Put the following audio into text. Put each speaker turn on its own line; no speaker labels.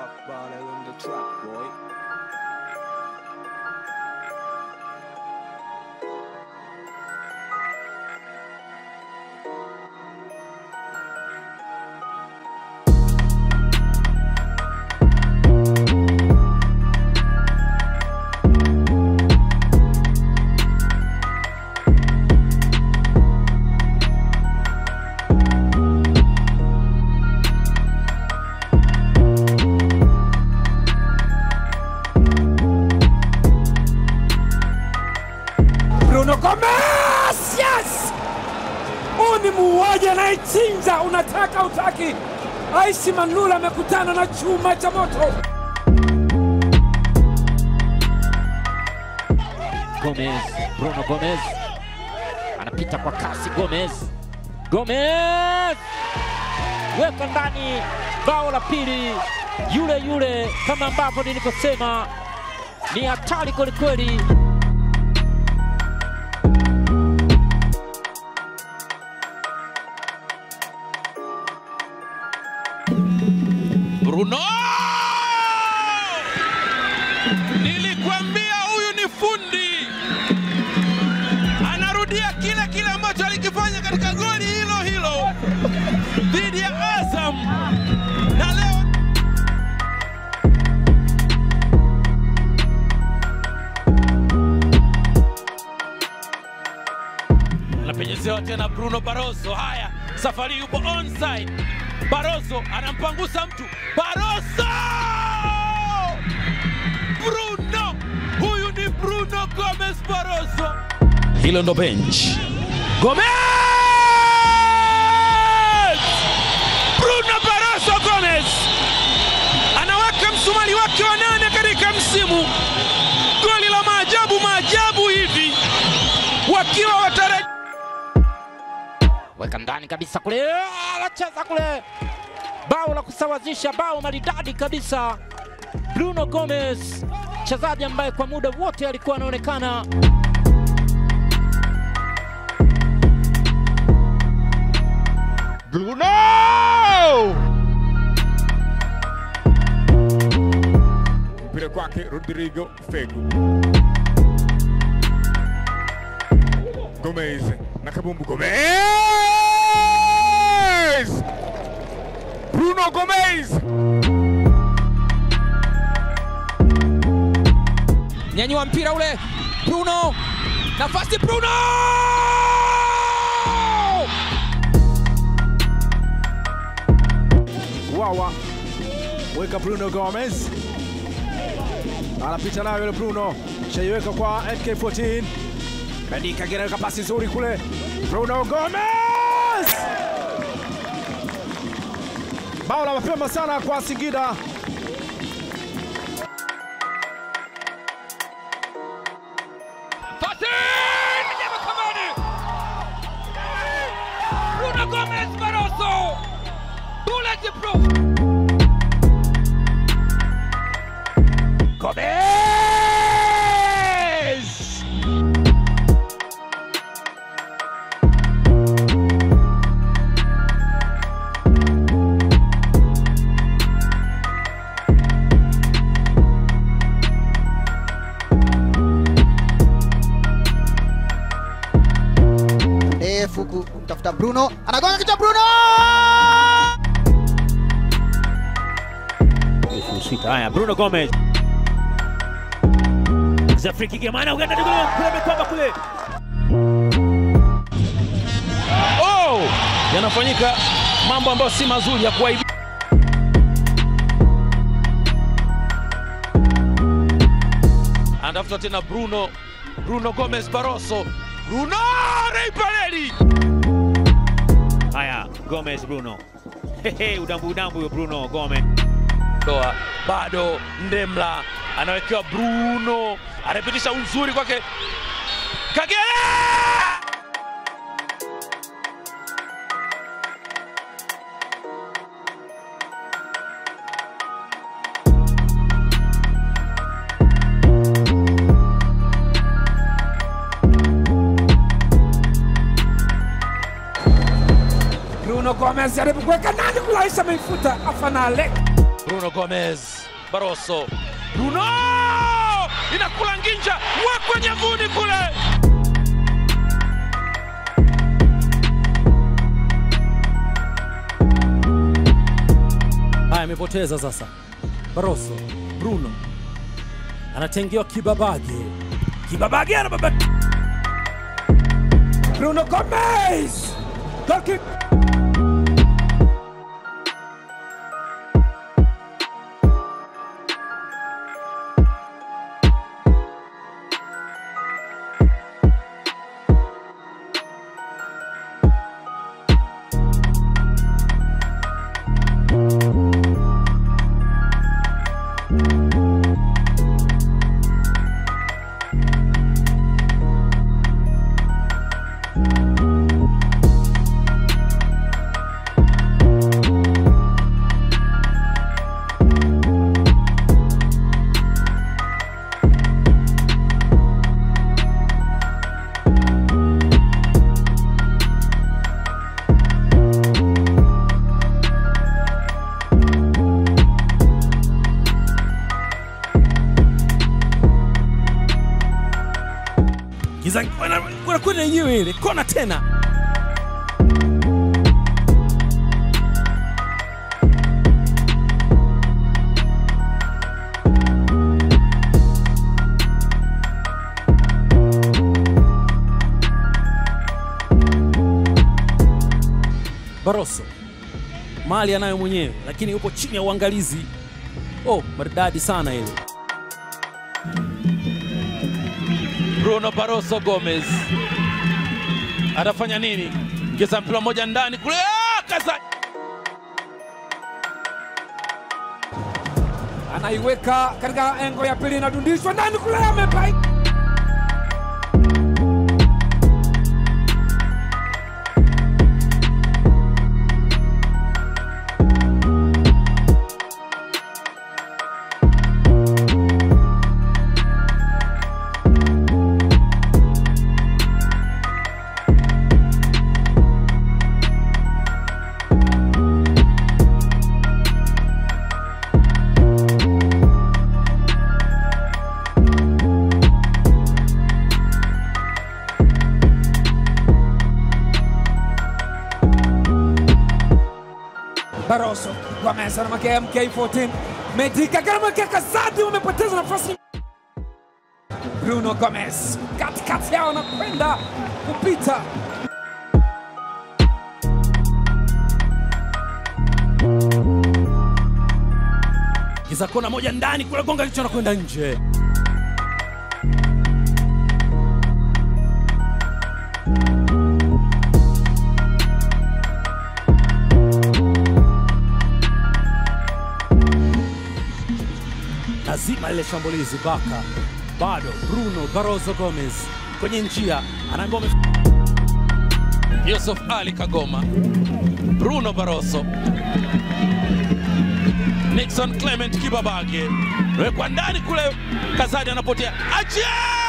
Rock baller on the track, boy.
Bruno Gomez! Yes! Huu ni muuaji anayechinja, unataka utaki. Aishi Manula amekutana na chuma cha moto.
Gomez, Bruno Gomez anapita kwa kasi. Gomez, Gomez weka ndani, bao la pili, yule yule, kama ambavyo nilivyosema, ni hatari kwelikweli.
Bruno! Nilikwambia huyu ni fundi, anarudia kile kile ambacho alikifanya katika goli hilo hilo dhidi ya Azam, na leo anapenyezewa tena Bruno Barroso. Haya, safari yupo onside. Barroso anampangusa mtu. Barroso! Bruno! Huyu ni Bruno Gomez Barroso. Hilo ndo bench. Gomez! Bruno Barroso Gomez anaweka msumari wake wa nane katika msimu. Goli la maajabu maajabu hivi wakiwa wataraji
weka ndani kabisa kule, Ah, anacheza kule, bao la kusawazisha, bao maridadi kabisa. Bruno Gomez, mchezaji ambaye kwa muda wote alikuwa anaonekana
Mpira kwake Rodrigo Fegu. Gomez na kabumbu Gomez! Bruno Gomez!
nyanyua mpira ule Bruno, nafasi Bruno!
Wawa weka Bruno Gomez anapita nayo yule Bruno, shaiweka kwa NK14 Kadika gereka pasi nzuri kule, Bruno Gomez, bao la mapema sana kwa Singida.
Pasi! Nyama Kamani! Bruno Gomez Barroso! Bulletproof!
Gomez!
ndefu kumtafuta Bruno, anagonga kichwa Bruno!
Sita haya, Bruno Gomez za free kick ya maana Uganda ni kule kule amekwama kule.
Oh! Yanafanyika mambo ambayo si mazuri ya kuwaibia. Anatafuta tena Bruno, Bruno Gomez Barroso. Bruno Rei Parelli!
Haya, Gomez Bruno. Hehe, udambu udambu huyo Bruno Gomez.
Doa bado Ndemla anawekewa Bruno, anapitisha uzuri kwake Kagere!
Bruno Gomez jaribu kuweka ndani, kulaisha ameifuta Afanale.
Bruno Gomez Barroso. Bruno inakula nginja, wekwe nyavuni kule.
Haya, amepoteza sasa. Barroso, Bruno anatengewa Kibabage, Kibabage anababa Bruno Gomes, goal kick. Kiza wanakwenda yenyewe ile kona tena. Barroso mali anayo mwenyewe, lakini yupo chini ya uangalizi. Oh, maridadi sana ile.
Bruno Barroso Gomez atafanya nini? Ngeza mpira mmoja ndani kule, ah, kaza
anaiweka katika engo ya pili, inadundishwa ndani kule, amepai Barroso Gomez anamwekea MK14 Medika anamwekea Kazadi, wamepoteza nafasi. Bruno Gomez katikati yao anakwenda kupita kiza kona moja ndani kule, gonga kichwa na kwenda nje. lazima lile shambulizi baka bado Bruno Barroso Gomez kwenye njia anaambiwa ame-
Yusuf Ali Kagoma, Bruno Barroso, Nixon Clement Kibabage, wekwa ndani kule, Kazadi anapotea, achia